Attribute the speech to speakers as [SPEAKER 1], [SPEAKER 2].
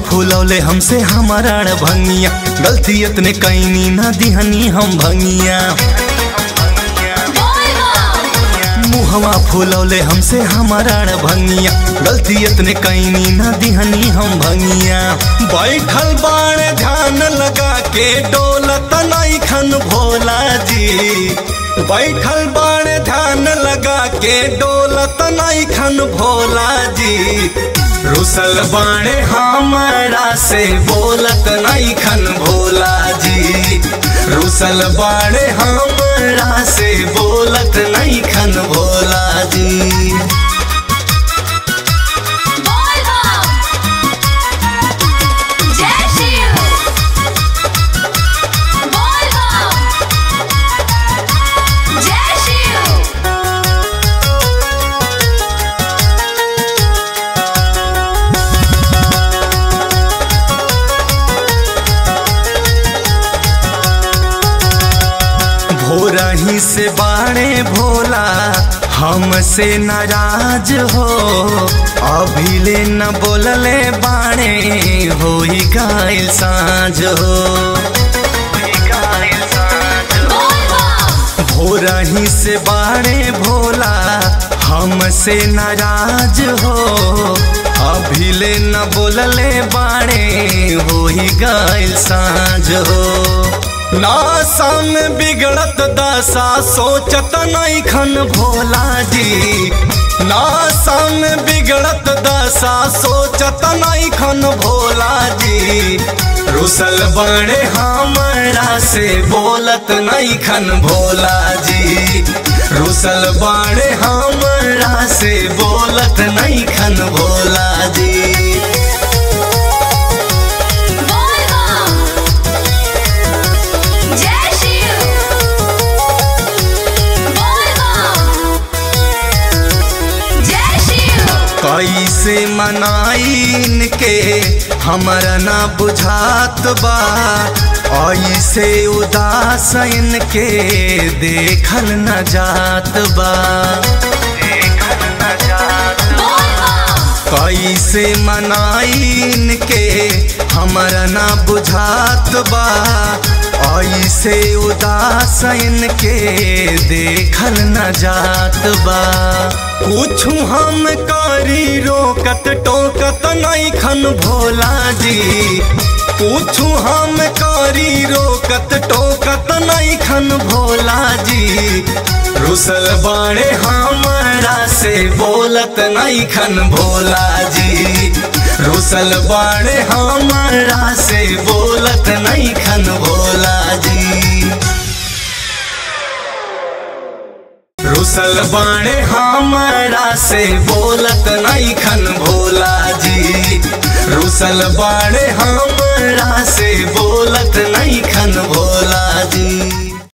[SPEAKER 1] फूलौले हमसे हमारा भंगिया गलती इतने कैनी ना दिहनी हम भंगिया मुहवा फूलौले हमसे हमारा भंगिया गलती इतने कैनी ना दिहनी हम भंगिया बैठल बाण ध्यान लगा के डोलत नहीं खन भोला जी बैठल बाण ध्यान लगा के डोलत नहीं खन भोला जी रुसल बाणे हमारा से बोलत नहीं खन भोला जी रुसल बाणे हमारा से बोलत नहीं खन भोला जी भोरही से बाणे भोला हमसे नाराज हो अभी ले न बोलले बाणे हो ही गायल साँझ हो भोरही से बाणे भोला हमसे नाराज हो अभी ले न बोलले बाणे हो ही गायल साँझ हो नासा में बिगड़त दशा सोचत नहीं खन भोला जी नासा में बिगड़त दशा सोचत नहीं खन भोला जी रुसल बड़े हमरा से बोलत नहीं खन भोला जी रुसल बड़े हमरा से बोलत नहीं खन भोला जी कैसे मनाइन के हमरा ना बुझात बा ऐसे उदास के देखल न जात बा कैसे मनाइन के हमरा ना बुझात बा ऐसे उदास के देखल न जात बा पूछू हम करी रोकत टोकत नहीं खन भोला जी पूछू हम करी रोकत टोकत नहीं खन भोला जी रुसल बाणे हमारा से बोलत नहीं खन भोला जी रुसल बाणे हमारा से बोलत नहीं खन भोला जी रुसल बाणे हमारा से बोलत नहीं खन भोला जी रुसल बाणे हमारा से बोलत